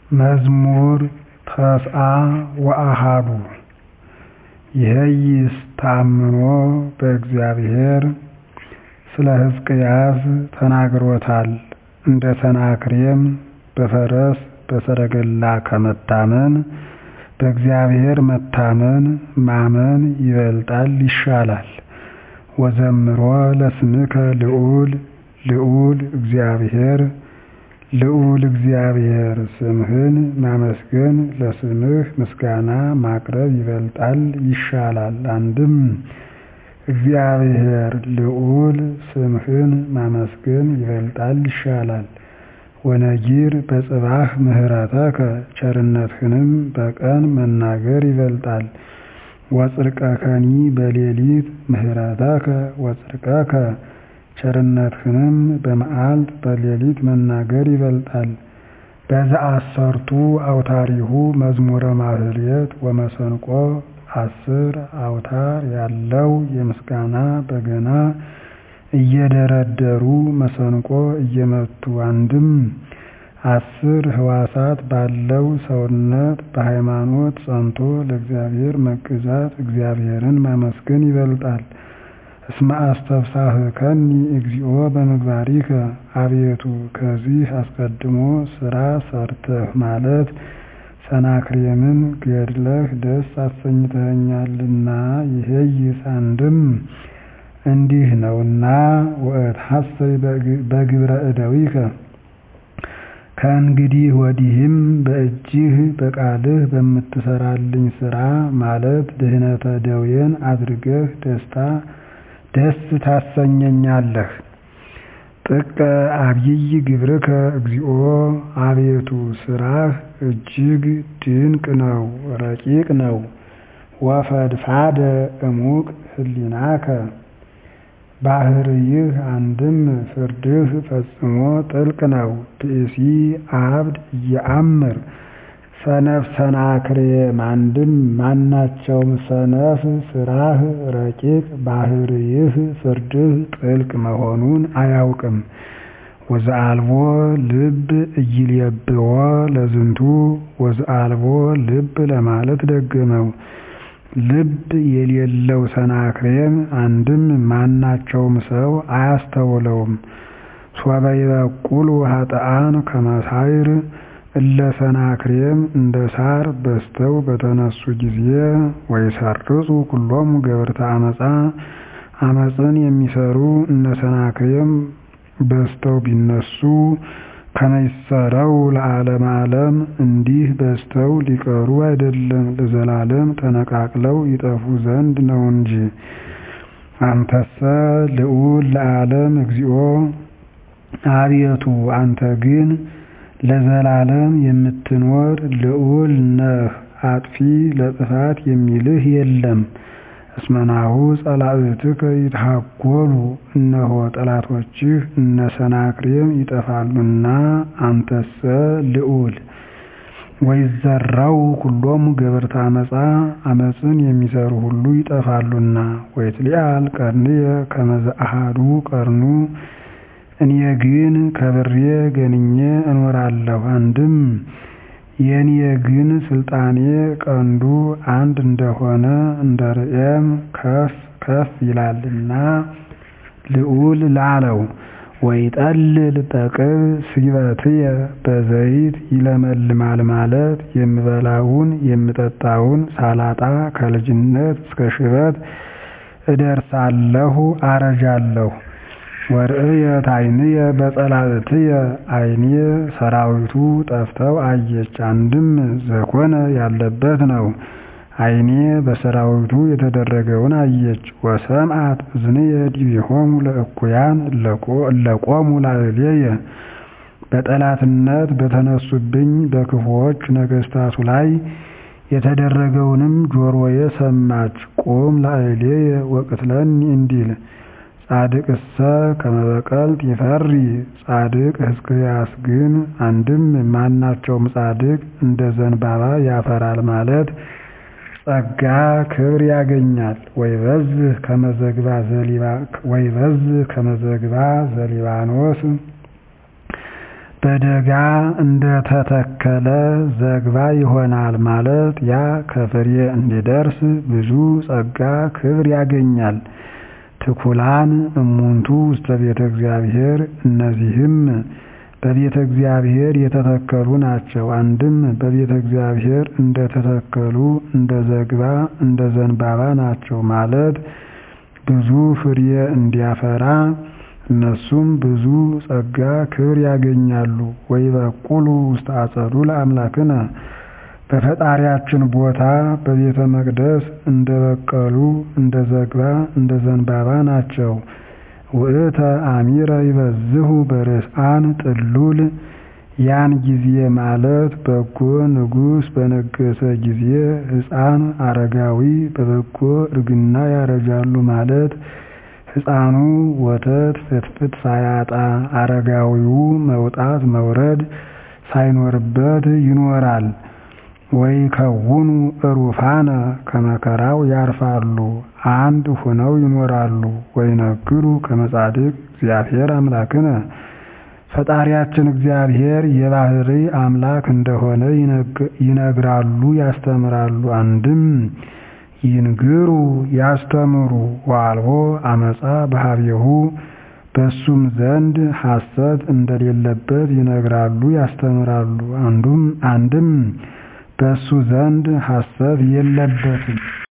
መዝሙር ተስዓ ወአሐዱ ይሄይስ ተአምኖ በእግዚአብሔር ስለ ሕዝቅያስ ተናግሮታል እንደ ሰናክሬም በፈረስ በሰረገላ ከመታመን በእግዚአብሔር መታመን ማመን ይበልጣል ይሻላል። ወዘምሮ ለስምከ ልዑል ልዑል እግዚአብሔር ልዑል እግዚአብሔር ስምህን ማመስገን ለስምህ ምስጋና ማቅረብ ይበልጣል ይሻላል። አንድም እግዚአብሔር ልዑል ስምህን ማመስገን ይበልጣል ይሻላል። ወነጊር በጽባሕ ምሕረተከ ቸርነትህንም በቀን መናገር ይበልጣል። ወጽድቀከኒ በሌሊት ምሕረተከ ወጽድቀከ ቸርነትህንም በመዓልት በሌሊት መናገር ይበልጣል። በዘአሰርቱ አውታሪሁ መዝሙረ ማህሌት ወመሰንቆ አስር አውታር ያለው የምስጋና በገና እየደረደሩ መሰንቆ እየመቱ አንድም አስር ህዋሳት ባለው ሰውነት በሃይማኖት ጸንቶ ለእግዚአብሔር መገዛት እግዚአብሔርን ማመስገን ይበልጣል። እስመ አስተፍሳህከኒ እግዚኦ በምግባሪከ አቤቱ ከዚህ አስቀድሞ ሥራ ሰርተህ ማለት ሰናክሬምን ገድለህ ደስ አሰኝተኸኛልና ይሄይስ አንድም እንዲህ ነውና ወእትሐሰይ በግብረ እደዊከ ከእንግዲህ ወዲህም በእጅህ በቃልህ በምትሰራልኝ ሥራ ማለት ድህነተ ደዌን አድርገህ ደስታ ደስ ታሰኘኛለህ። ጥቀ አብይ ግብርከ እግዚኦ አቤቱ ሥራህ እጅግ ድንቅ ነው ረቂቅ ነው። ወፈድፋደ እሙቅ ህሊናከ ባህርይህ አንድም ፍርድህ ፈጽሞ ጥልቅ ነው። ብእሲ አብድ እየአምር ሰነፍ ሰናክሬም አንድም ማናቸውም ሰነፍ ሥራህ ረቂቅ ባህርይህ ፍርድህ ጥልቅ መሆኑን አያውቅም። ወዘአልቦ ልብ እይሌብዎ ለዝንቱ ወዘአልቦ ልብ ለማለት ደገመው። ልብ የሌለው ሰናክሬም አንድም ማናቸውም ሰው አያስተውለውም። ሶበ ይበቁሉ ኃጥአን ከመሳይር እለ ሰናክሬም እንደ ሳር በዝተው በተነሱ ጊዜ ወይሰርጹ ኩሎሙ ገበርተ አመፃ አመፅን የሚሰሩ እነ ሰናክሬም በዝተው ቢነሱ ከመይሰረው ለዓለመ ዓለም እንዲህ በዝተው ሊቀሩ አይደለም ለዘላለም ተነቃቅለው ይጠፉ ዘንድ ነው እንጂ። አንተሰ ልዑል ለዓለም እግዚኦ አቤቱ አንተ ግን ለዘላለም የምትኖር ልዑል ነህ፣ አጥፊ ለጥፋት የሚልህ የለም። እስመናሁ ጸላእትከ ይትሃጎሉ እነሆ ጠላቶችህ እነ ሰናክሬም ይጠፋሉና አንተሰ ልዑል። ወይዘራው ኩሎሙ ገበርተ አመፃ አመፅን የሚሰሩ ሁሉ ይጠፋሉና። ወይትሊአል ቀርንየ ከመ ዘአሐዱ ቀርኑ እኔ ግን ከብሬ ገንኜ እኖራለሁ። አንድም የኔ ግን ስልጣኔ ቀንዱ አንድ እንደሆነ እንደ ርኤም ከፍ ከፍ ይላልና ልዑል ላለው። ወይጠልል ጠቅብ ስበትየ በዘይት ይለመልማል ማለት የምበላውን የምጠጣውን ሳላጣ ከልጅነት እስከ ሽበት እደርሳለሁ አረጃለሁ። ወርእየት ዓይንየ በጸላእትየ ዓይኔ ሰራዊቱ ጠፍተው አየች። አንድም ዘኮነ ያለበት ነው። ዓይኔ በሰራዊቱ የተደረገውን አየች። ወሰምዓት እዝንየ ዲቤሆሙ ለእኩያን እለቆሙ ላዕሌየ በጠላትነት በተነሱብኝ በክፉዎች ነገሥታቱ ላይ የተደረገውንም ጆሮዬ ሰማች። ቁም ላዕሌየ ወቅትለኒ እንዲል ጻድቅሰ ከመበቀልት ይፈሪ ጻድቅ ሕዝቅያስ ግን አንድም ማናቸውም ጻድቅ እንደ ዘንባባ ያፈራል ማለት ጸጋ ክብር ያገኛል። ወይበዝህ ከመዘግባ ዘሊባኖስ በደጋ እንደተተከለ ዘግባ ይሆናል ማለት ያ ከፍሬ እንዲደርስ ብዙ ጸጋ ክብር ያገኛል። ትኩላን እሙንቱ ውስተ ቤተ እግዚአብሔር እነዚህም በቤተ እግዚአብሔር የተተከሉ ናቸው። አንድም በቤተ እግዚአብሔር እንደተተከሉ እንደ ዘግባ እንደ ዘንባባ ናቸው ማለት ብዙ ፍሬ እንዲያፈራ እነሱም ብዙ ጸጋ ክብር ያገኛሉ። ወይበቁሉ ውስተ አጸዱ ለአምላክነ በፈጣሪያችን ቦታ በቤተ መቅደስ እንደበቀሉ እንደ ዘግባ እንደ ዘንባባ ናቸው። ውእተ አሚረ ይበዝሁ በርስአን ጥሉል ያን ጊዜ ማለት በጎ ንጉሥ በነገሰ ጊዜ ሕፃን አረጋዊ በበጎ እርግና ያረጃሉ ማለት ሕፃኑ ወተት ፍትፍት ሳያጣ አረጋዊው መውጣት መውረድ ሳይኖርበት ይኖራል። ወይ ከውኑ እሩፋነ ከመከራው ያርፋሉ አንድ ሁነው ይኖራሉ። ወይ ነግሩ ከመጻድቅ እግዚአብሔር አምላክነ ፈጣሪያችን እግዚአብሔር የባህሪ አምላክ እንደሆነ ይነግራሉ ያስተምራሉ። አንድም ይንግሩ ያስተምሩ ወአልቦ አመፃ በሀቤሁ በሱም ዘንድ ሐሰት እንደሌለበት ይነግራሉ ያስተምራሉ። አንዱም አንድም በሱ ዘንድ ሐሰት የለበትም።